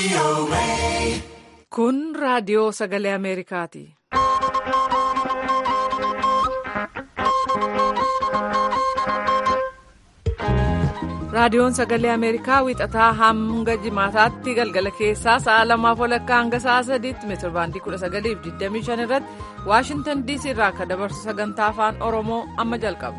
Kun raadiyoo sagalee Ameerikaati. Raadiyoon sagalee Ameerikaa wiixataa hanga jimaataatti galgala keessaa sa'a lamaaf walakkaa hanga sa'a sadiitti meetirbaandii 1925 irratti Waashintan DC irraa akka dabarsu sagantaa afaan Oromoo amma jalqaba.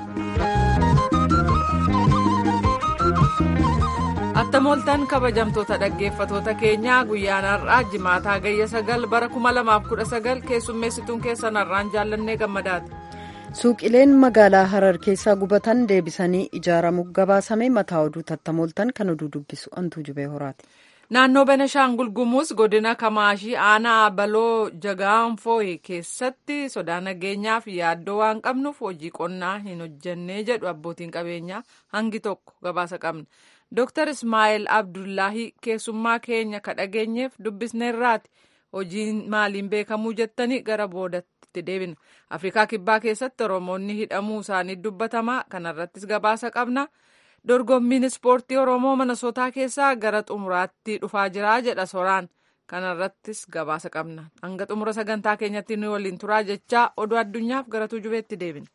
Attamooltan kabajamtoota dhaggeeffatoota keenyaa guyyaan har'aa jimaataa gayya sagal bara 2019 keessummeessituun keessan har'aan jaallannee gammadaati. Suuqileen magaalaa Harar keessaa gubatan deebisanii ijaaramuuf gabaasame mataa oduu tattamooltan kan oduu dubbisu antuu jubee horaati. Naannoo Benashaangul Gumuuz godina Kamaashii aanaa Baloo Jagaanfooyi keessatti sodaa nageenyaaf yaaddoo waan qabnuuf hojii qonnaa hin hojjennee jedhu abbootiin qabeenyaa hangi tokko gabaasa qabna. Dr. Ismaa'eel Abdullahi keessummaa keenya ka dhageenyeef dubbisneerraati. Hojiin maaliin beekamuu jettanii gara boodatti deebina. Afrikaa Kibbaa keessatti Oromoonni hidhamuu isaanii dubbatamaa kanarrattis gabaasa qabna. Dorgommiin ispoortii Oromoo Minnesotaa keessaa gara xumuraatti dhufaa jira jedha soraan. Kanarrattis gabaasa qabna. Hanga xumura sagantaa keenyatti nu waliin turaa jechaa oduu addunyaaf gara tujubeetti deebina.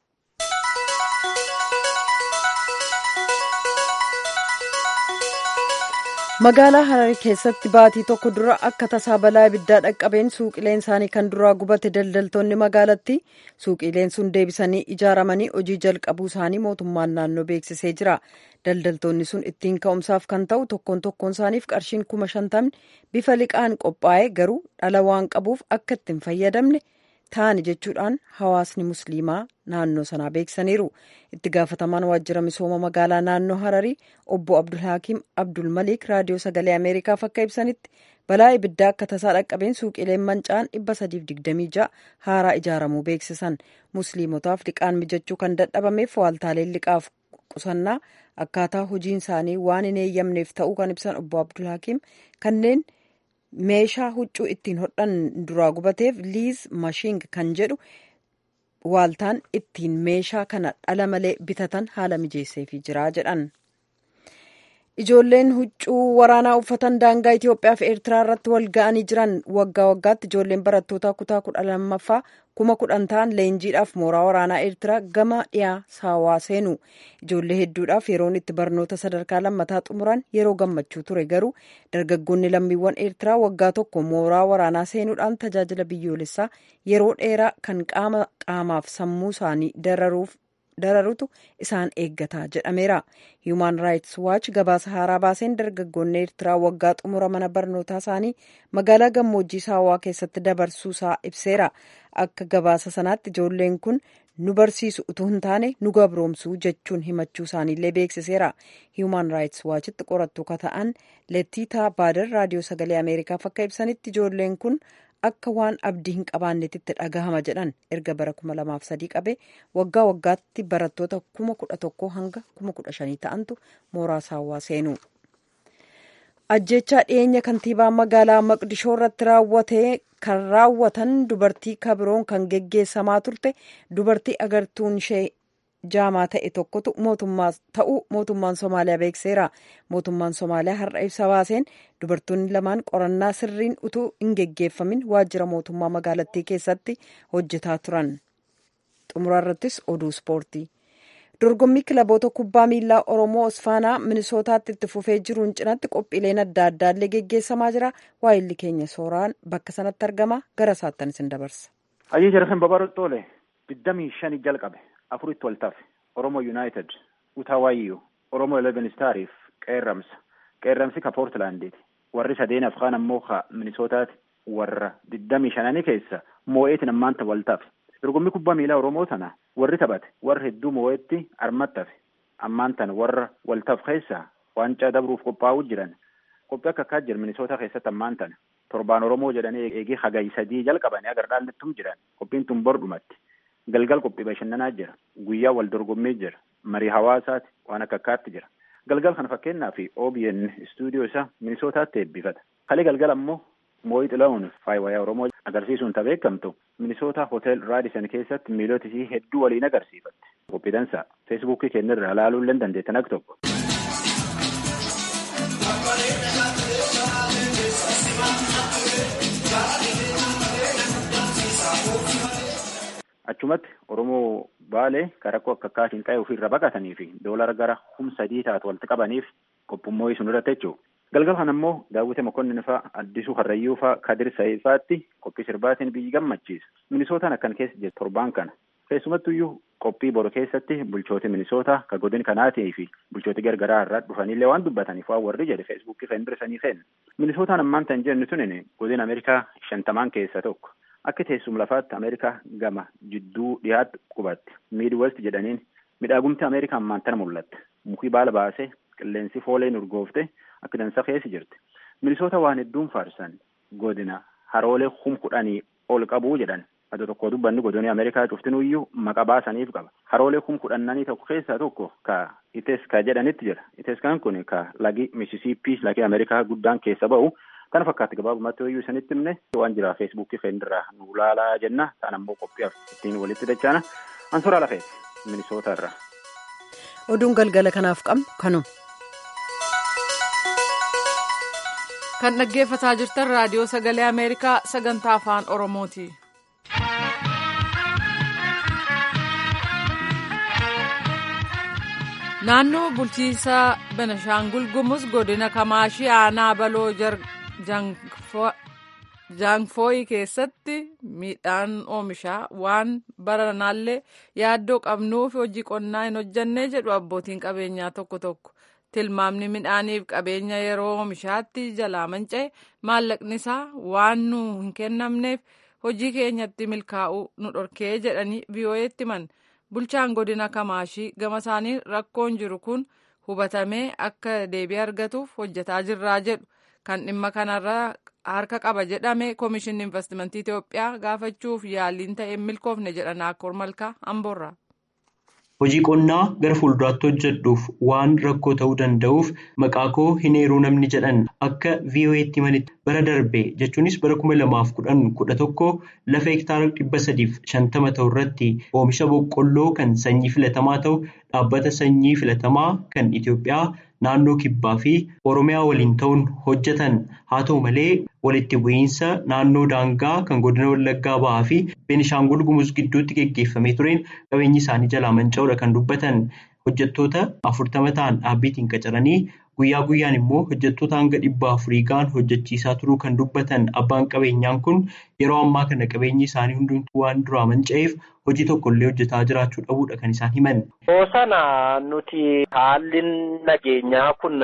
magaalaa hararii keessatti baatii tokko dura akka tasaa balaa ibiddaa dhaqqabeen suuqileen isaanii kan duraa gubate daldaltoonni magaalatti suuqileen sun deebisanii ijaaramanii hojii jalqabuu isaanii mootummaan naannoo beeksisee jira daldaltoonni sun ittiin ka'umsaaf kan ta'u tokkoon tokkoon isaaniif qarshiin kuma shantamni bifa liqaan qophaa'e garuu dhala waan qabuuf akka ittiin fayyadamne ta'ani jechuudhaan hawaasni musliimaa naannoo sanaa beeksisaniiru itti gaafatamaan waajjira misooma magaalaa naannoo hararii obbo abdulhakiim abdulmalik raadiyoo sagalee ameerikaaf akka ibsanitti balaa ibiddaa akka tasaa dhaqqabeen suuqileen manca'an 326 haaraa ijaaramuu beeksisan musliimotaaf liqaan mijachuu kan dadhabameef waaltaaleen liqaaf qusannaa akkaataa hojiin isaanii waan hin eeyyamneef ta'uu kan ibsan obbo abdulhakiim kanneen meeshaa huccuu ittiin hodhan duraa gubateef liiz mashiing kan jedhu waaltaan ittiin meeshaa kana dhala malee bitatan haala mijeesseefii jira jedhan. Ijoolleen huccuu waraanaa uffatan daangaa Itoophiyaa fi Eertiraa irratti wal ga'anii jiran waggaa waggaatti ijoolleen barattoota kutaa kudha lammaffaa kuma kudhan ta'an leenjiidhaaf mooraa waraanaa Eertiraa gama dhiyaa saawaa seenu. Ijoollee hedduudhaaf yeroon itti barnoota sadarkaa lammataa xumuran yeroo gammachuu ture garuu dargaggoonni lammiiwwan Eertiraa waggaa tokko mooraa waraanaa seenuudhaan tajaajila biyyoolessaa yeroo dheeraa kan qaama qaamaaf sammuu isaanii dararuuf dararutu isaan eeggataa jedhameera human rights watch gabaasa haaraa baaseen dargaggoonni eertiraa waggaa xumura mana barnootaa isaanii magaalaa gammoojjii saawaa keessatti dabarsuusaa ibseera akka gabaasa sanaatti ijoolleen kun nu barsiisu utuu hin taane nu gabroomsuu jechuun himachuu isaaniillee beeksiseera human rights watchitti qorattuu ka ta'an lettiitaa baadar raadiyoo sagalee ameerikaaf akka ibsanitti ijoolleen kun akka waan abdii hin qabaannetti dhagahama jedhan erga bara kuma lamaaf sadii qabee waggaa waggaatti barattoota kuma kudha tokko hanga kuma kudha shanii ta'antu mooraa saawwaa seenu. ajjechaa dhiyeenya kantiibaa magaalaa maqdishoo irratti raawwatee kan raawwatan dubartii kabiroon kan geggeessamaa turte dubartii agartuun ishee jaamaa ta'e tokkotu mootummaa ta'uu mootummaan somaaliyaa beekseera mootummaan somaaliyaa har'a ibsa baaseen dubartoonni lamaan qorannaa sirriin utuu hin geggeeffamin waajjira mootummaa magaalattii keessatti hojjetaa turan xumura irrattis oduu ispoortii dorgommii kilaboota kubbaa miilaa oromoo osfaanaa minisootaatti itti fufee jiruun cinatti qophiileen adda addaallee geggeessamaa jira waayilli keenya sooraan bakka sanatti argama gara isaattan isin dabarsa. Hayyee jarreen babaroxxoole digdamii shanii jalqabe. afuritti wal tafe oromoo yuunaayitid utawaayyuu oromoo eleven staariif qeerramsa qeerramsi ka poortilaandiiti warri sadeen afaan ammoo ka minisootaati warra digdamii shananii keessa moo'eetiin ammaanta wal tafe dorgommii kubbaa miilaa oromoo tana warri taphate warra hedduu moo'eetti armatti tafe ammaantan warra wal taf keessa waancaa dabruuf qophaa'uu jiran qophii akka akkaa jira minisoota keessatti ammaantan torbaan oromoo jedhanii eegee hagayi sadii jalqabanii agar dhaallettum jiran qophiin tun bordhumatti galgal qophii bashannanaa jira guyyaa wal dorgommii jira marii hawaasaati waan akka akkaatti jira galgal kana fakkeenyaa fi OBN istuudiyoo isaa minisootaatti eebbifata kalee galgal ammoo moo'ii xila'uun faayiwayaa oromoo agarsiisuun ta beekamtu minisoota hotel raadison keessatti miilota isii hedduu waliin agarsiifatte qophiidansaa feesbuukii kennirraa ilaaluu illee dandeettan akka tokko. achumatti oromoo baalee ka rakkoo akka akkaatiin qa'ee ofirra baqatanii fi doolara gara humna sadii taatu walitti qabaniif qophummoo sun irratti jechuudha. galgala kana ammoo daawwite mokonnin faa addisuu harrayyuu faa kadir sa'ee faatti qophii sirbaatiin biyyi gammachiisa minisootaan akkan keessa jirtu torbaan kana keessumattuyyuu qophii boru keessatti bulchooti minisoota ka godin kanaatii fi bulchooti gargaraa irraa dhufanillee waan dubbataniif waan warri jedhe feesbuukii kan birisanii kennu minisootaan ammaan tan jennu tunin godin ameerikaa shantamaan keessa tokko akka teessum lafaatti ameerikaa gama jidduu dhiyaatti qubatti miidwest jedhaniin midhaagumti ameerikaa ammaan tana mul'atte mukii baala baasee qilleensi fooleen urgoofte akka dansa keessa jirti minisoota waan hedduun faarsan godina haroolee hum kudhanii ol qabuu jedhan adda tokko dubbanni godinni ameerikaa cuftinuyyuu maqa baasaniif qaba haroolee hum kudhannanii tokko keessaa tokko ka iteska jedhanitti jira iteskaan kun ka lagi misisiippii lagi ameerikaa guddaan keessa ba'u kana fakkaatti gabaabumatti hoyyuu isanitti himne waan jira feesbuukii feendirraa nu laalaa jenna ta'an ammoo qophiyaaf ittiin walitti dachaana ansuraa lafeeti minisoota irraa. oduun galgala kanaaf qabnu kanuma. kan dhaggeeffataa jirtan raadiyoo sagalee ameerikaa sagantaa afaan oromooti. naannoo bulchiinsa benashaangul gumuz godina kamaashii aanaa baloo jaangfooyi keessatti midhaan oomishaa waan baranaallee yaaddoo qabnuuf hojii qonnaa hin hojjannee jedhu abbootiin qabeenyaa tokko tokko. tilmaamni midhaaniif qabeenya yeroo oomishaatti jalaa manca'e maallaqni isaa waan nu hin kennamneef hojii keenyatti milkaa'uu nu dhorkee jedhanii vii'oo'eetti himan bulchaan godina kamaashii gama isaanii rakkoon jiru kun hubatamee akka deebii argatuuf hojjetaa jirraa jedhu kan dhimma kanarra harka qaba jedhame koomishinni investimentii Itoophiyaa gaafachuuf yaaliin ta'e milkoofne jedhan Akkoor Malkaa Amboorraa. Hojii qonnaa gara fuulduraatti hojjedhuuf waan rakkoo ta'uu danda'uuf maqaa koo hin eeruu namni jedhan akka VOA'tti himanitti bara darbe jechuunis bara kuma lamaaf kudhan kudha tokko lafa hektaara dhibba sadiif shantama ta'u irratti oomisha boqqolloo kan sanyii filatamaa ta'u dhaabbata sanyii filatamaa kan Itoophiyaa naannoo kibbaa fi Oromiyaa waliin ta'uun hojjetan haa ta'u malee walitti bu'iinsa naannoo daangaa kan godina Wallaggaa ba'aa fi Beenishaangul Gumuz gidduutti geggeeffamee tureen qabeenyi isaanii jalaa manca'uudha kan dubbatan hojjettoota afurtama ta'an dhaabbiitiin qacaranii guyyaa guyyaan immoo hojjettoota hanga dhibba afurii ga'an hojjechiisaa turuu kan dubbatan abbaan qabeenyaan kun yeroo ammaa kana qabeenyi isaanii hundumtuu waan duraa manca'eef hojii tokkollee hojjetaa jiraachuu dhabuudha kan isaan himan. Sana nuti haalli nageenyaa kun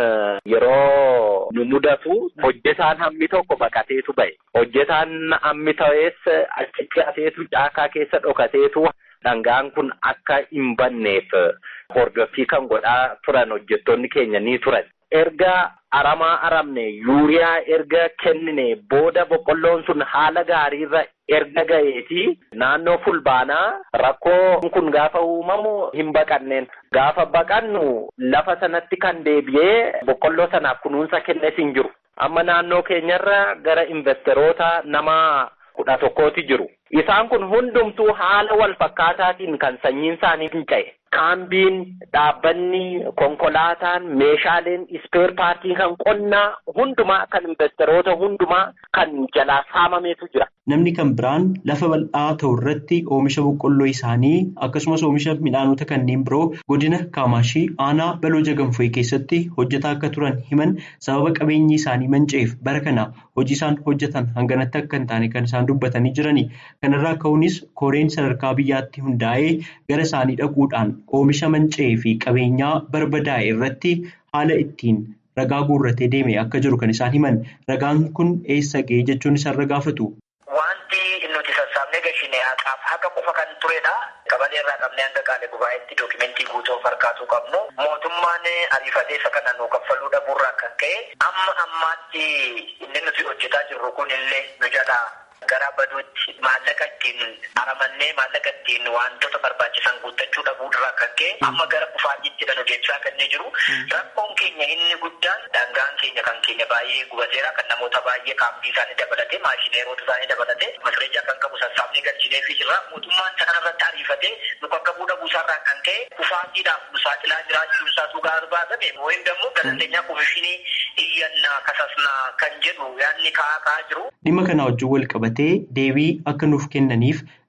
yeroo nu mudatu hojjetaan hammi tokko baqateetu ba'e. Hojjetaan hammi ta'es achitti ateetu caakaa keessa dhokateetu dhangaan kun akka hin banneef hordoffii kan godhaa turan hojjettoonni keenya ni turan. Erga aramaa aramne yuuriyaa erga kennine booda boqqolloon sun haala gaariirra erga ga'eeti naannoo fulbaanaa rakkoo kun gaafa uumamu hin baqanneen gaafa baqannu lafa sanatti kan deebi'ee boqqolloo sanaaf kunuunsa kennes hin jiru amma naannoo keenyarra gara investeroota nama kudha tokkooti jiru isaan kun hundumtuu haala wal fakkaataatiin kan sanyiin isaanii finca'e kaambiin dhaabbanni konkolaataan meeshaaleen ispeer paartii kan qonnaa hundumaa kan investeroota hundumaa kan jalaa saamameetu jira. Namni kan biraan lafa bal'aa ta'u irratti oomisha boqqolloo isaanii akkasumas oomisha midhaanota kanneen biroo godina Kaamaashii aanaa baloo jagamfooyi keessatti hojjetaa akka turan himan sababa qabeenyi isaanii manca'eef bara kana hojii isaan hojjetan hanganatti akka hin taane kan isaan dubbatanii jirani. Kanarraa ka'uunis koreen sadarkaa biyyaatti hundaa'ee gara isaanii dhaquudhaan oomisha manca'ee fi qabeenyaa barbadaa'e irratti haala ittiin ragaa guurratee deeme akka jiru kan isaan himan. Ragaan kun eessa ga'ee jechuun isaan gaafatu. Wanti nuti sassaabnee gashine haqaaf haqa qofa kan turedha. Qabalee irraa qabnee hanga qaale gubaa'itti dookimentii guutuu harkaatuu qabnu. Mootummaan ariifatee isa kana nuu kaffaluu dhabuurraa kan ka'e amma ammaatti inni nuti hojjetaa jirru kun illee nu jalaa gara baduutti maallaqa ittiin aramannee maallaqa ittiin wantoota barbaachisan guuttachuu dhabuurraa kan ka'e amma gara kufaatiitti nu deebisaa kannee jiru. Rakkoon keenya inni guddaan daangaan keenya kan keenya baay'ee gubateera kan namoota baay'ee kaampii isaanii dabalatee maashineerota isaanii dabalatee masreejaa kan qabu sassaabnee galchinee fi jirra. Mootummaan sana irratti ariifatee nu bakka bu'uu dhabuusaarraa kan ka'e kufaatiidhaaf nu saaxilaa jiraachuu isaatu gaafame wayim dammoo galandeenya komishinii iyyannaa kasasnaa kan jedhu yaadni kaa'aa kaa'aa jiru. Dhimma kana wajjin wal qabatee deebii akka nuuf kennaniif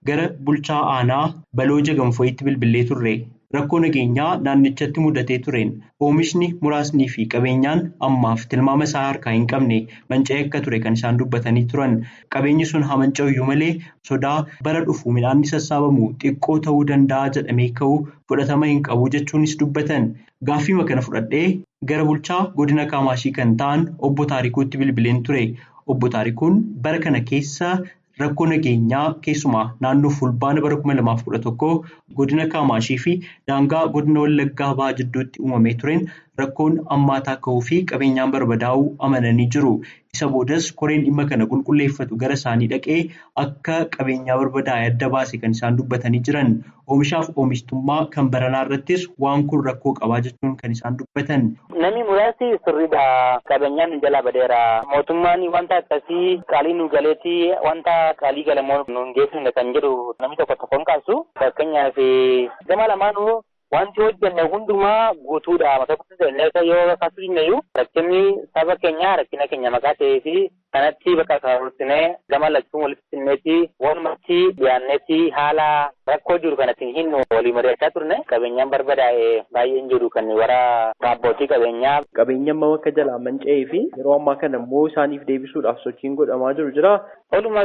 gara bulchaa aanaa baloo jagamfooyitti bilbilee turre. Rakkoo nageenyaa naannichatti mudatee tureen oomishni muraasnii fi qabeenyaan ammaaf tilmaama isaa harkaa hin qabne manca'ee akka ture kan isaan dubbatanii turan. Qabeenyi sun haa manca'uyyuu malee sodaa bara dhufu midhaanni sassaabamu xiqqoo ta'uu danda'a jedhamee ka'u fudhatama hin qabu jechuunis dubbatan. Gaaffiima kana fudhadhee gara bulchaa godina Kaamaashii kan ta'an obbo Taarikuutti bilbileen ture. Obbo Taarikuun bara kana keessa rakkoo nageenyaa keessumaa naannoo fulbaana bara kuma lamaaf kudha tokkoo godina Kaamaashii fi daangaa godina Wallaggaa Bahaa jidduutti uumamee tureen rakkoon ammaataa ka'uu fi qabeenyaan barbadaa'uu amananii jiru. Isa boodas koreen dhimma kana qulqulleeffatu gara isaanii dhaqee akka qabeenyaa barbadaa'e adda baase kan isaan dubbatanii jiran. Oomishaaf oomishtummaa kan baranaa irrattis waan kun rakkoo qabaa jechuun kan isaan dubbatan. Namni muraasni sirriidha. Qabeenyaan nu jalaa badeera. Mootummaan wanta akkasii qaalii nu galeetti wanta qaalii galamoo nu hin geessifne kan jedhu namni tokko tokkoon kaasu. Fakkeenyaaf gama lamaanuu wanti hojjenne hundumaa guutuudha. Tokkotti illee yoo kaasuudhinneyyuu rakkinni saba keenyaa rakkina keenya maqaa ta'ee fi kanatti bakka kaawwatinee gama lachuun walitti sinneetti walumatti dhiyaanneetti haala rakkoo jiru kanatti hin walii mari'achaa turne qabeenyaan barbadaa'e baay'een jiru kan wara abbootii qabeenyaa. Qabeenyaan akka jalaa manca'ee fi yeroo ammaa kana immoo isaaniif deebisuudhaaf sochiin godhamaa jiru jira. Walumaa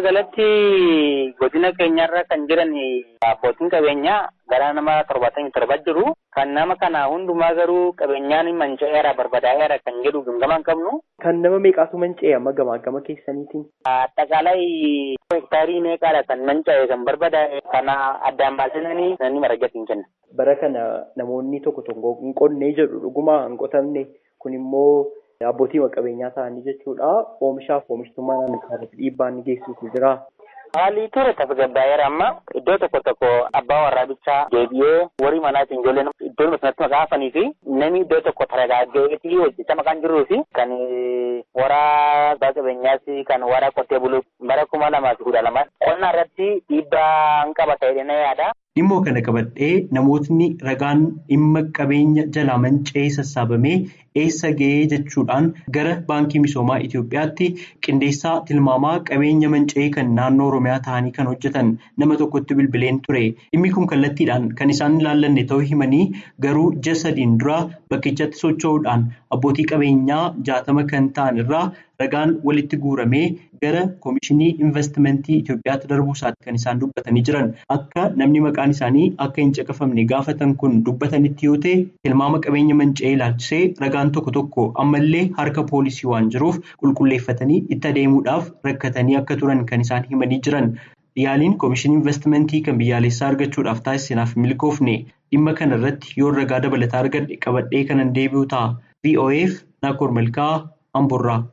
galatti godina keenyarra kan jiran abbootiin qabeenyaa gara nama torbaatamii torba jiru. Kan nama kana hundumaa garuu qabeenyaan manca'eera barbadaa'eera kan jedhu gama hin qabnu. Kan nama meeqaatu manca'e amma gamaa gama keessaniitiin? Addaqaalay hektaarii meeqaadha kan manca'e kan barbadaa'e kana addaan baasisanii namni maragatti hin kenna. Bara kana namoonni tokko tokko hin qonnee jedhu dhuguma hin qotamne kun immoo abbootii qabeenyaa ta'anii jechuudha. Oomishaaf oomishtummaa naannoo isaaniitti dhiibbaa inni geessisu jira. Haalli ture tasgabbaa'eera amma iddoo tokko tokko abbaa warraabichaa deebi'ee warri manaatiin ijoolleen iddoo sanatti maqaa hafanii fi namni iddoo tokko taragaaggeetii hojjecha maqaan jiruu fi kan wara abbaa qabeenyaas kan wara qotee buluu bara kuma lamaa fi kudha lama qonnaa irratti dhiibbaa hin qaba ta'ee na yaada. Dhimmoo kana qabadhee namootni ragaan dhimma qabeenya jalaa manca'ee sassaabamee eessa ga'ee jechuudhaan gara baankii misoomaa Itoophiyaatti qindeessaa tilmaamaa qabeenya manca'ee kan naannoo Oromiyaa ta'anii kan hojjetan nama tokkotti bilbileen ture. Dhimmi kun kallattiidhaan kan isaan ilaallanne ta'uu himanii garuu ji'a sadiin dura bakkichatti socho'uudhaan abbootii qabeenyaa jaatama kan ta'an irraa ragaan walitti guuramee gara koomishinii investimentii Itoophiyaatti darbuu isaatti kan isaan dubbatanii jiran akka namni maqaan isaanii akka hin caqafamne gaafatan kun dubbatanitti yoo ta'e tilmaama qabeenya manca'ee ilaalchisee ragaan tokko tokko ammallee harka poolisii waan jiruuf qulqulleeffatanii itti adeemuudhaaf rakkatanii akka turan kan isaan himanii jiran. Yaaliin koomishinii investimentii kan biyyaalessaa argachuudhaaf taasisanaaf milkoofne dhimma kana irratti yoo ragaa dabalataa argadhe qabadhee kanan deebi'u ta'a. VOAf Naakoor Malkaa Amborraa.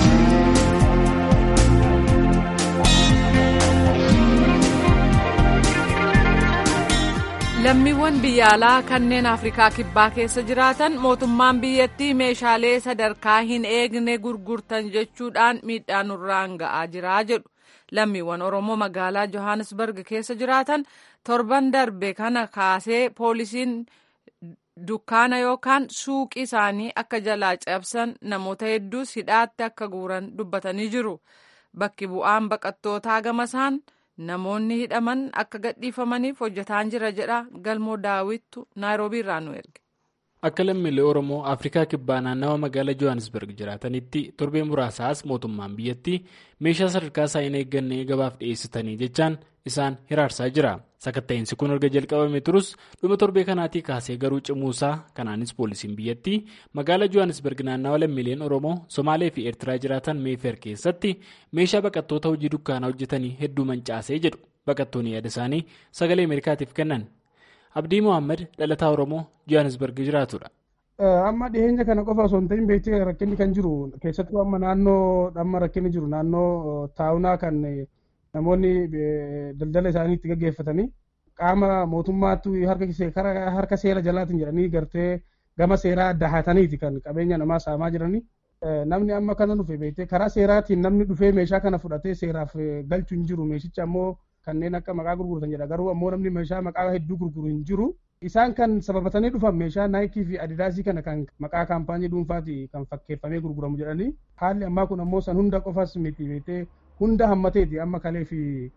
lammiiwwan biyya alaa kanneen afrikaa kibbaa keessa jiraatan mootummaan biyyattii meeshaalee sadarkaa hin eegne gurgurtan jechuudhaan miidhaa nurraan ga'aa jira jedhu lammiiwwan oromoo magaalaa johannesburg keessa jiraatan torban darbe kana kaasee poolisiin dukkaana yookaan suuqii isaanii akka jalaa cabsan namoota hedduus hidhaatti akka guuran dubbatanii jiru bakki bu'aan baqattootaa gamasaan. namoonni hidhaman akka gadhiifamaniif hojjetaan jira jedha galmoo daawwittu naayiroobii irraa nu erge. akka lammiilee oromoo afrikaa kibbaa naannawa magaalaa johannesburg jiraatanitti torbee muraasaas mootummaan biyyattii meeshaa sadarkaa isaa hin eeggannee gabaaf dhiyeessitanii jechaan isaan hiraarsaa jira sakatta'insi kun erga jalqabame turus dhuma torbee kanaatii kaasee garuu cimuusaa kanaanis poolisiin biyyattii magaalaa johannesburg naannawa lammiileen oromoo somaalee fi eertiraa jiraatan meefeer keessatti meeshaa baqattoota hojii dukkaanaa hojjetanii hedduu mancaasee jedhu baqattoonni yaada isaanii sagalee ameerikaatiif kennan. abdii mohaammed dhalataa oromoo johannesburg jiraatudha. amma dhiyeenya kana qofa osoo hin ta'in beektee rakkinni kan jiru keessattuu amma naannoo amma rakkinni jiru naannoo taawunaa kan namoonni daldala isaanii itti gaggeeffatanii qaama mootummaattu harka seera jalaatiin jedhanii gartee gama seeraa adda haataniiti kan qabeenya namaa saamaa jiranii. Namni amma kana dhufe beektee karaa seeraatiin namni dhufee meeshaa kana fudhatee seeraaf galchu hin jiru meeshicha ammoo kanneen akka maqaa gurguratan jedha garuu ammoo namni meeshaa maqaa hedduu gurguru hin jiru isaan kan sababatanii dhufan meeshaa naayikii fi adidaasii kana kan maqaa kaampaanii dhuunfaati kan fakkeeffamee gurguramu jedhanii haalli ammaa kun ammoo san hunda qofas miti beektee hunda hammateeti amma kalee fi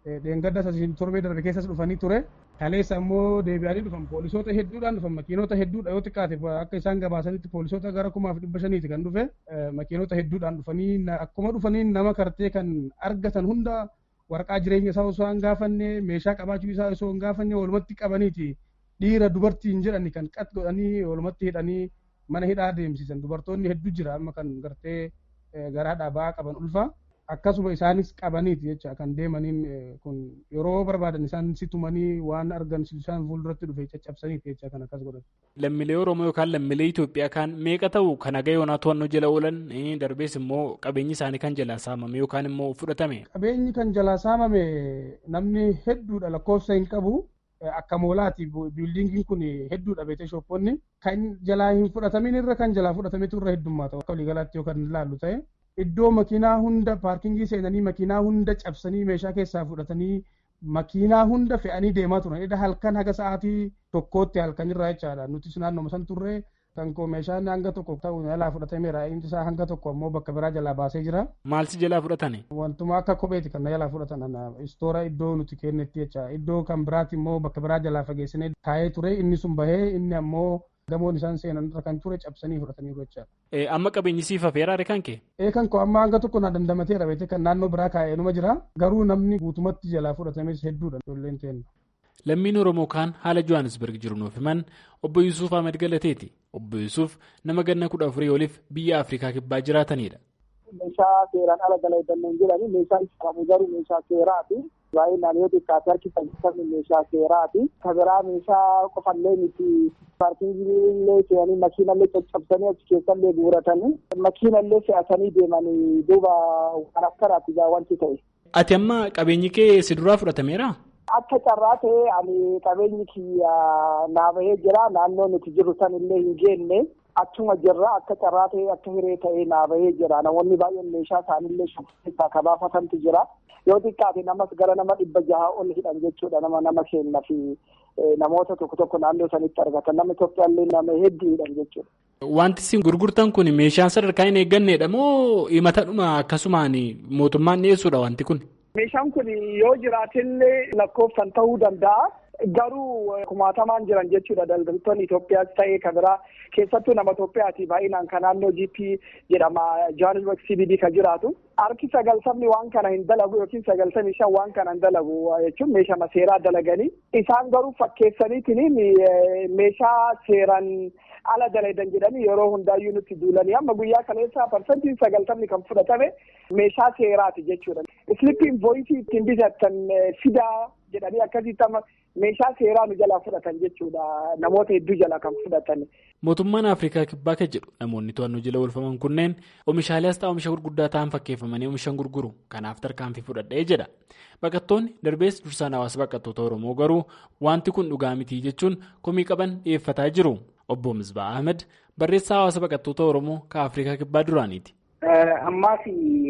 dheengadda sasiin torbee darbe keessas dhufanii ture. Kaleessa immoo deebi'anii dhufan poolisoota hedduudhaan dhufan makiinota hedduudha yoo xiqqaate akka isaan gabaasanitti poolisoota gara kumaaf dhibba shaniiti kan dhufe makiinota hedduudhaan dhufanii akkuma dhufanii nama kartee kan argatan hunda waraqaa jireenya isaa osoo hin gaafanne meeshaa qabaachuu isaa osoo hin gaafanne walumatti qabaniiti dhiira dubartiin jedhani kan qat godhanii walumatti hidhanii mana hidhaa deemsisan dubartoonni hedduu jira amma kan gartee garaadhaa ba'aa qaban ulfa akkasuma isaanis qabaniiti jecha kan deemaniin kun yeroo barbaadan isaan situmanii waan argan isaan fuulduratti dhufe caccabsaniiti jecha kan akkas godhan. Lammiilee Oromoo yookaan lammiilee Itoophiyaa kan meeqa ta'u kan haga yoonaa to'annoo jala oolan darbees immoo qabeenyi isaanii kan jalaa saamame yookaan immoo fudhatame. Qabeenyi kan jalaa saamame namni hedduudha lakkoofsa hin qabu. Akka moolaati biildingiin kun hedduudha beekte shoppoonni kan jalaa hin fudhatamin irra kan jalaa fudhatametu irra heddummaata akka waliigalaatti yoo kan ilaallu ta'e iddoo makiinaa hunda paarkingii seenanii makiinaa hunda cabsanii meeshaa keessaa fudhatanii makiinaa hunda fe'anii deemaa turan edda halkan haga sa'aatii tokkootti halkan irraa jechaadha nutis naannoo san turre kan koo meeshaan hanga tokko ta'u jalaa fudhatameera inni isaa hanga tokko ammoo bakka biraa jalaa baasee jira. Maalsi jalaa fudhatani? Wantuma akka kopheeti kan jalaa fudhatan istoora iddoo nuti kennetti jecha iddoo kan biraati immoo bakka biraa jalaa fageessinee taa'ee ture inni sun bahee inni ammoo gamoon isaan seenan irra kan ture cabsanii fudhataniiru jechaadha. Amma qabeenyi siif hafeeraare kan kee? Ee kan koo amma hanga tokko na dandamateera beekte kan naannoo biraa kaa'ee numa jira garuu namni guutumatti jalaa fudhatames hedduudha ijoolleen teenna. Lammiin Oromoo kaan haala Johannesburg jiru nuuf himan obbo Yusuuf Ahmed Galateeti. Obbo Yusuuf nama ganna kudha afurii oliif biyya Afrikaa kibbaa jiraatanidha. Meeshaa seeraan ala dalagan jedhani meeshaa isaanii garuu meeshaa seeraati. Baay'inaan yoo xiqqaate harki saddeettamni meeshaa seeraati. Kabiraa meeshaa qofallee miti paarkingillee seenanii makiinallee caccabsanii achi keessallee guuratanii makiinallee fe'atanii deemanii duuba waan akkanaati gaa wanti ta'e. Ati amma qabeenyi kee si duraa fudhatameera? Akka carraa ta'e ani qabeenyi kiyya naa bahee jira naannoo nuti jirru san illee hin geenne achuma jirra akka carraa ta'e akka hiree ta'e naa bahee jira namoonni baay'een meeshaa isaanillee shubbisaa kabaafatantu jira yoo xiqqaate namas gara nama dhibba jaha ol hidhan jechuudha nama nama kenna fi namoota tokko tokko naannoo sanitti argatan nama Itoophiyaallee nama hedduu hidhan jechuudha. Wanti isin gurgurtan kun meeshaan sadarkaa hin eeggannedha moo himatadhuma akkasumaan mootummaan dhiyeessuudha wanti kun? Meeshaan kun yoo jiraatillee lakkoofsan ta'uu danda'a. Garuu kumaatamaan jiran jechuudha daldaltoonni Itoophiyaas ta'ee kan biraa keessattuu nama Itoophiyaati baay'inaan kan naannoo GP jedhama Johannesburg CBD kan jiraatu. Harki sagaltamni waan kana hin dalagu yookiin sagaltamii shan waan kana hin dalagu jechuun meeshaa seeraa dalaganii. Isaan garuu fakkeessaniitiin meeshaa seeran ala dalagan jedhanii yeroo hundaayyuu nutti duulanii amma guyyaa kaleessa parsantiin sagaltamni kan fudhatame meeshaa seeraati jechuudha. Islippiin voisii ittiin bitatan fidaa jedhanii akkasitti amma meeshaa seeraa nu jalaa fudhatan jechuudha namoota hedduu jalaa kan fudhatan. Mootummaan Afrikaa kibbaa kan jedhu namoonni to'annoo jala oolfaman kunneen oomishaalee asxaa oomisha gurguddaa ta'an fakkeeffamanii oomishan gurguru kanaaf tarkaanfii fudhadhee jedha. Baqattoonni darbees dursaan hawaasa baqattoota Oromoo garuu wanti kun dhugaa mitii jechuun komii qaban dhiyeeffataa jiru. Obbo Misbaa Ahmed barreessaa hawaasa baqattoota Oromoo kan Afrikaa kibbaa duraaniiti. Ammaas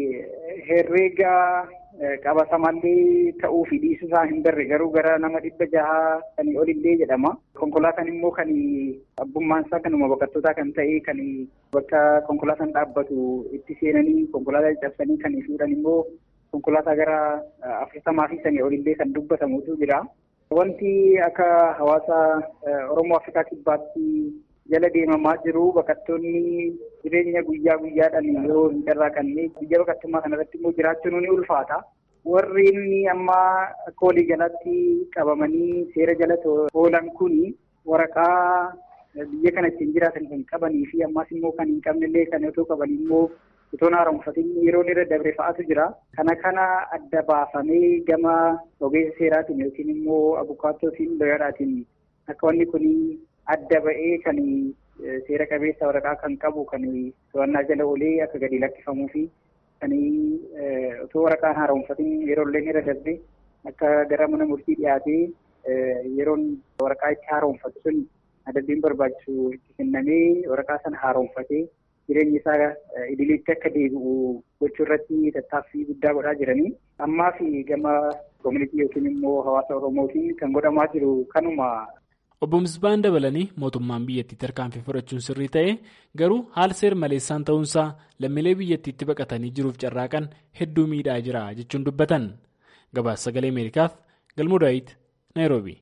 herreega qabatamallee ta'uu fi dhiisuusaa hin darre garuu gara nama dhibba jahaa kan olillee jedhama. Konkolaataan immoo kan abbummaan isaa kanuma baqattootaa kan ta'e kan bakka konkolaataan dhaabbatu itti seenanii konkolaataa cabsanii kan fuudhan immoo konkolaataa gara afurtamaa fi sanii olillee kan dubbatamutu jira. Wanti akka hawaasa Oromoo Afrikaa kibbaatti jala deemamaa jiru baqattoonni jireenya guyyaa guyyaadhaan yeroo hin carraaqanne biyya baqattummaa kanarratti immoo jiraachuun ni ulfaata. Warri inni amma akka waliigalaatti qabamanii seera jala oolan kuni waraqaa biyya kana ittiin jiraatan kan qabanii fi ammas immoo kan hin qabnellee kan otoo qabanii immoo otoo haaromfatin yeroo irra dabre fa'aatu jira. Kana kana adda baafamee gama ogeessa seeraatiin yookiin immoo abukaattootiin looyaraatiin akka wanni kun adda ba'ee kan seera qabeessa waraqaa kan qabu kan to'annaa jala oolee akka gadi lakkifamuu fi kan otoo waraqaan haaromfatin yeroo illee irra darbe akka gara mana murtii dhiyaatee yeroon waraqaa itti haaromfatu sun adabbiin barbaachisu itti kennamee waraqaa sana haaromfatee jireenya isaa idileetti akka deebi'u gochuu irratti tattaaffii guddaa godhaa jiranii. Ammaa fi gama koomunitii yookiin immoo hawaasa Oromootiin kan godhamaa jiru kanuma. Obbo Misbaan dabalanii mootummaan biyyattii tarkaanfii fudhachuun sirrii ta'e garuu haal seer maleessaan ta'uunsaa lammiilee biyyattiitti baqatanii jiruuf carraaqan hedduu miidhaa jira jechuun dubbatan. gabaasa sagalee ameerikaaf galmoo daawit naayiroobi.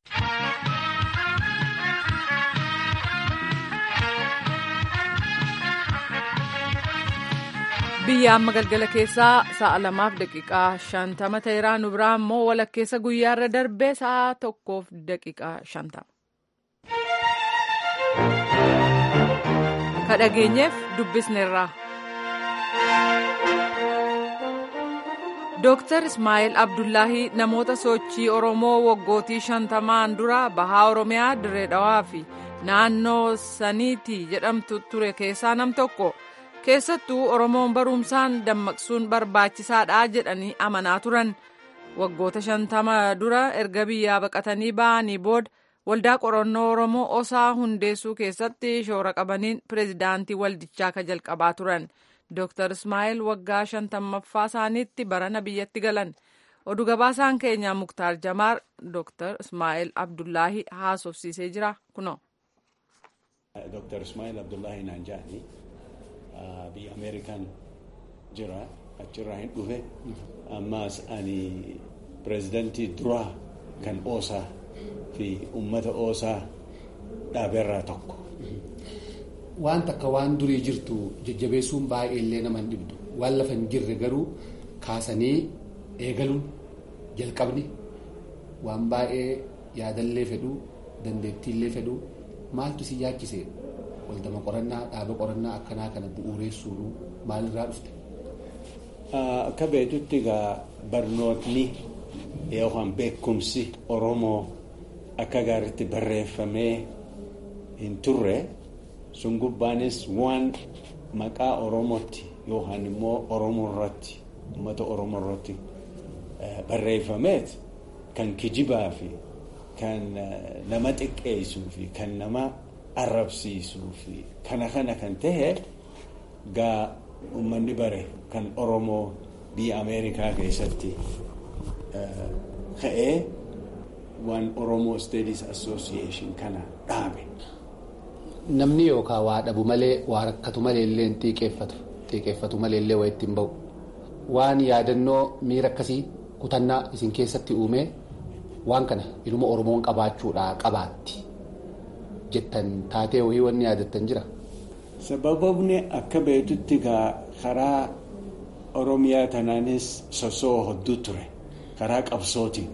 biyya amma galgala keessaa sa'a lamaaf daqiiqaa shantama ta'eera nu biraa immoo walakkeessa guyyaarra darbee sa'a tokkoof daqiiqaa shantama. ka dhageenyeef dubbisneerraa. Dooktar Ismaa'eel Abdullaahii namoota sochii Oromoo waggootii shantamaan dura bahaa Oromiyaa Dirree Dhawaa fi naannoo saniitii jedhamtu ture keessaa nam tokko. keessattuu oromoon barumsaan dammaqsuun barbaachisaadha jedhanii amanaa turan waggoota shantama dura erga biyyaa baqatanii ba'anii booda waldaa qorannoo oromoo osaa hundeessuu keessatti shoora qabaniin pireezidaantii waldichaa ka jalqabaa turan dooktar ismaa'eel waggaa shantammaffaa isaaniitti barana biyyatti galan oduu gabaasaan keenyaa muktaar jamaar dooktar ismaa'eel abdullaahii haasofsiisee jira kunoo. dooktar ismaa'eel abdullaahii naan jedhani. biyya ameerikaan jira achirraa hin dhufe ammaas ani pireezidantii duraa kan oosaa fi ummata oosaa dhaabeerraa tokko. Waan takka waan durii jirtu jajjabeessuun baay'ee illee nama hin dhibdu waan lafa hin jirre garuu kaasanii eegaluun jalqabni waan baay'ee yaadallee fedhuu dandeettiillee fedhuu maaltu si yaachise waldama qorannaa dhaaba qorannaa akkanaa kana bu'uureessuun maalirraa dhufte. Akka beektutti egaa barnootni yookaan beekumsi Oromoo akka gaariitti barreeffamee hin turre sun gubbaanis waan maqaa Oromootti yookaan immoo Oromoo irratti uummata Oromoo irratti barreeffameet kan kijibaa fi kan nama xiqqeessuu fi kan nama arrabsiisuu fi kana kana kan ta'e gaa uummanni bare kan Oromoo biyya Ameerikaa keessatti ka'ee waan Oromoo Studies Association kana dhaabe. Namni yookaan waa dhabu malee waa rakkatu malee illee xiiqeeffatu xiiqeeffatu malee illee waa ittiin bahu waan yaadannoo miira akkasii kutannaa isin keessatti uumee waan kana ilma Oromoon qabaachuudhaa qabaatti jettan taatee wayii wanni yaadattan jira. Sababni akka beektutti karaa Oromiyaa tanaanis sosoo hedduu ture karaa qabsootiin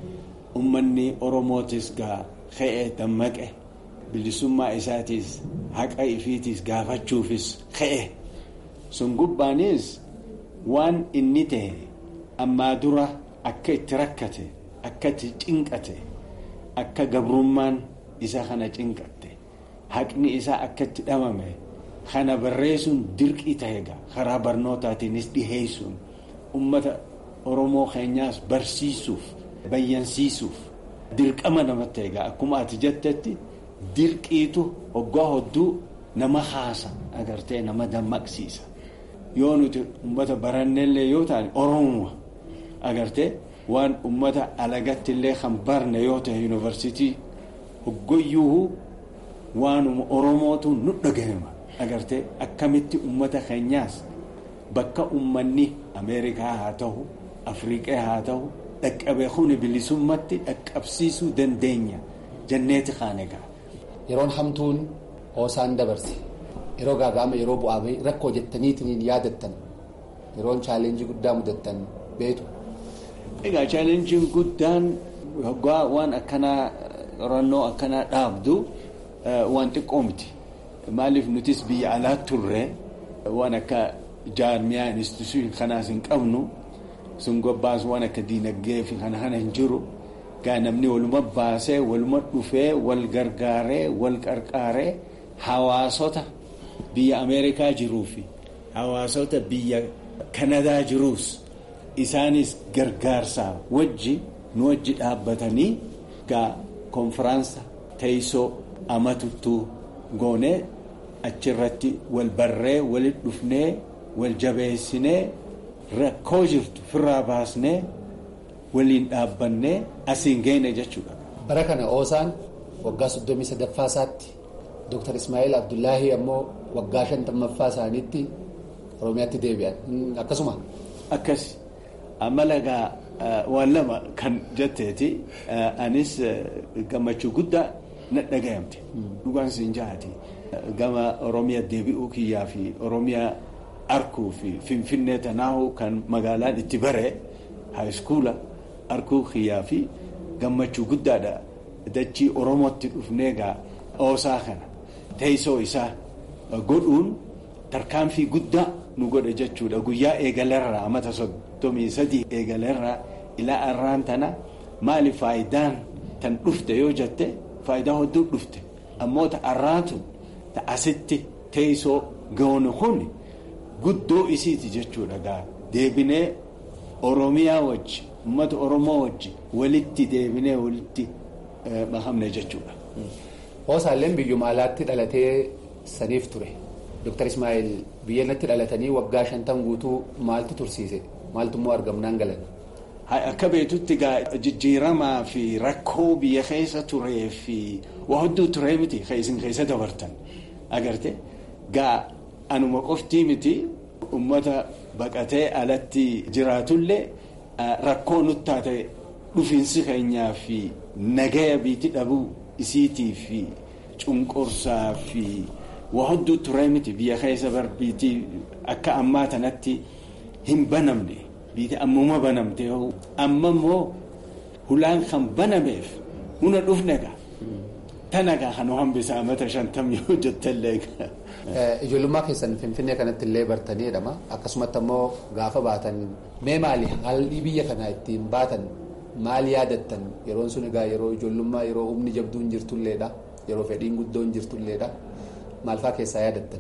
uummanni Oromootis gaa ka'ee dammaqe bilisummaa isaatiis haqa ifiitiis gaafachuufis ka'e sun gubbaanis waan inni ta'e ammaa dura akka itti rakkate akka itti cinqate akka gabrummaan isa kana cinqatte haqni isaa akka itti dhabame kana barreessuun dirqii ta'e karaa barnootaatiinis dhiheessuun ummata oromoo keenyaas barsiisuuf bayyansiisuuf dirqama namatti egaa akkuma ati jettetti dirqiitu hoggaa hodduu nama haasa agartee nama dammaqsiisa yoo nuti ummata barannellee yoo ta'an oromoo agartee waan ummata alagatti illee kan barne yoo ta'e yuunivarsiitii hoggoyyuu waanuma oromootu nu dhagahama agartee akkamitti ummata keenyaas bakka ummanni ameerikaa haa ta'u afriiqaa haa ta'u dhaqqabee kuni bilisummatti dhaqqabsiisuu dandeenya janneeti kaanegaa. Yeroon hamtuun hoosaan dabarse yeroo gaaga'ama yeroo bu'aa bahii rakkoo jettaniitiin yaadattan yeroon chaalenjii guddaa mudattan beetu. Egaa chaalenjiin guddaan hoggaa waan akkanaa qorannoo akkanaa dhaabdu waan xiqqoo miti. Maaliif nutis biyya alaa turre waan akka jaarmiyaa instituushiin kanaas hin qabnu sun gobbaas waan akka diinagdee fi kana kana hin jiru. gaa namni waluma baasee waluma dhufee wal gargaaree wal qarqaaree hawaasota biyya ameerikaa jiruu fi hawaasota biyya kanadaa jiruus isaanis gargaarsaa wajji nu wajji dhaabbatanii gaa konfiraansa teessoo amatuttuu goonee achirratti wal barree walit dhufnee wal jabeessinee rakkoo jirtu firraa baasnee waliin dhaabbannee asiin geene jechuudha. Bara kana oosaan waggaa soddomii sadaffaa isaatti Dr. Ismaa'eel Abdullaahii ammoo waggaa shantammaffaa isaaniitti Oromiyaatti deebi'an akkasuma. Akkas amala gaa waan lama kan jetteeti anis gammachuu guddaa na dhagayamte dhugaan siin jahaati gama oromiyaa deebi'uu kiyyaa fi oromiyaa arkuu fi finfinnee tanaahu kan magaalaan itti bare haayiskuula arkuu kiyyaa fi gammachuu guddaadha dachii oromootti dhufnee gaa oosaa kana teessoo isaa godhuun tarkaanfii guddaa nu godhe jechuudha guyyaa eegalerraa amata soddomii sadii eegalerraa ilaa arraan tana maali faayidaan tan dhufte yoo jette faayidaa hedduu dhufte ammoota arraatun ta asitti teessoo goonu kun guddoo isiiti jechuudha gaa deebinee oromiyaa wajji ummata oromoo wajji walitti deebinee walitti makamne jechuudha. Hoosaalleen biyyuma alaatti dhalatee saniif ture. Dr. Ismaa'il biyya natti dhalatanii waggaa shantan guutuu maaltu tursiise? Maaltu immoo argamnaan galan? Akka beektutti gaa jijjiiramaa fi rakkoo biyya keessa turee fi waa hedduu turee miti isin keessa dabartan agarte gaa anuma qoftii miti ummata baqatee alatti jiraatullee rakkoo nutti taate dhufiinsi keenyaa fi nagaya biitti dhabuu isiitii fi cunqursaa fi waa hedduu turee miti biyya keessa bar biitii akka ammaa tanatti hin banamne biitii ammuma banamte amma immoo hulaan kan banameef huna dhufne gaa tana gaa kan hambisa amata shantam yoo jettallee gaa. Ijoollummaa keessan Finfinnee kanatti illee bartanii jedhama. Akkasumatti ammoo gaafa baatan mee maali haalli biyya kanaa ittiin baatan maal yaadattan yeroon sun egaa yeroo ijoollummaa yeroo humni jabduun jirtulleedha yeroo fedhiin guddoon jirtulleedha maal fa'aa keessaa yaadattan.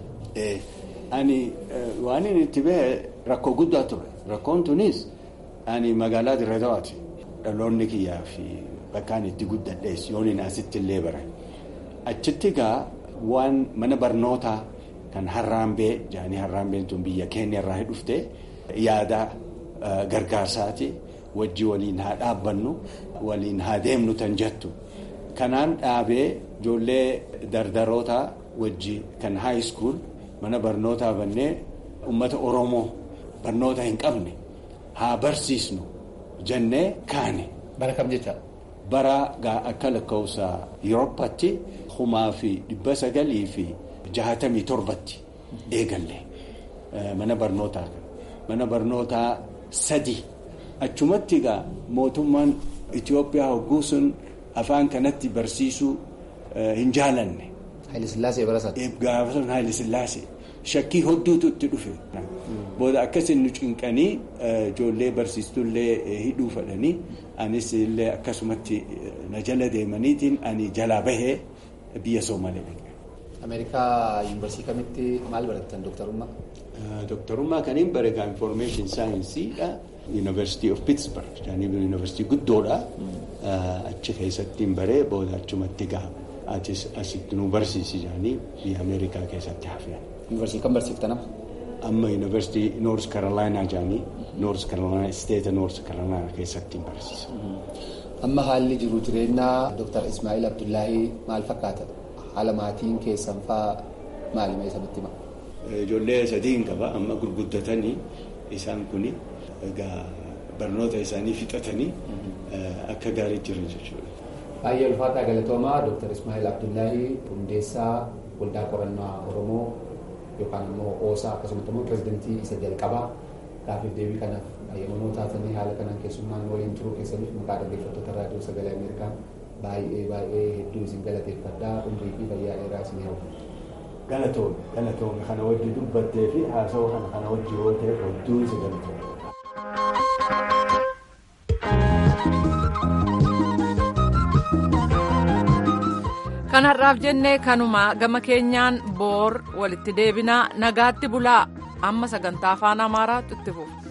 Ani waan inni itti bahe rakkoo guddaa ture rakkoon tunis ani magaalaa Dirree Dawaati dhaloonni kiyyaa fi bakkaan itti guddadhees yoon inni asitti illee bare achitti gaa waan mana barnootaa kan harraambee jaanii harraambeen tun biyya keenya irraa dhufte yaada gargaarsaati wajji waliin haa dhaabbannu waliin haa deemnu tan jettu kanaan dhaabee ijoollee dardaroota wajji kan high school mana barnootaa bannee ummata oromoo barnoota hin qabne haa barsiisnu jennee kaane. Bara kam jecha? Bara gaa akka lakkoofsa Yuroopaatti kumaa fi dhibba sagalii fi jahatamii torbatti eegalle mana barnootaa mana barnootaa sadi achumatti gaa mootummaan Itoophiyaa hogguu sun afaan kanatti barsiisuu hin jaalanne. Haayilisillaasee barasaati. Gaafa sun Haayilisillaasee shakkii hedduutu itti dhufe. Booda akkasiin nu cinqanii ijoollee barsiistullee hidhuu fedhanii anis illee akkasumatti na jala deemaniitiin ani jalaa bahee biyya Soomalee dhaqe. Ameerikaa yuunivarsiitii kamitti maal barattan dooktarummaa? Dooktarummaa kan hin bare information saayinsiidha. University of Pittsburgh jaanii yuunivarsiitii guddoodha. Achi keessatti hin baree booda achumatti gaha. Atis asitti nu barsiisi jaanii biyya Ameerikaa keessatti hafee. Yuunivarsiitii kam barsiiftan amma? Amma yuunivarsiitii North Carolina jaanii North Carolina State North Carolina keessatti hin barsiisa. Amma haalli jiru jireenyaa Dr. Ismaa'il Abdullaahii maal fakkaata? Haala maatiin keessan fa'aa maali mee sanitti hima? Ijoollee sadiin qaba amma gurguddatanii isaan kuni egaa barnoota isaanii fixatanii akka gaarii jiran jechuudha. Baay'ee ulfaataa galatoomaa Dr. Ismaa'il Abdullaahii hundeessaa waldaa qorannaa Oromoo yookaan immoo oosaa akkasumas immoo pirezidantii isa jalqabaa gaafiif deebii kanaaf ayyamanoo taatanii haala kanaan keessummaan waliin turuu keessaniif maqaa dhaggeeffattoota raadiyoo sagalee Ameerikaa baay'ee baay'ee hedduu isin galateeffadhaa umrii fi fayyaa dheeraa isin hawwa. Galatoon galatoon kana wajji dubbattee fi haasawaa kana kana wajji yoo ta'e hedduu isin galatoon. kanarraaf jennee kanuma gama keenyaan boor walitti deebinaa nagaatti bulaa amma sagantaa afaan amaaraatti itti fufu.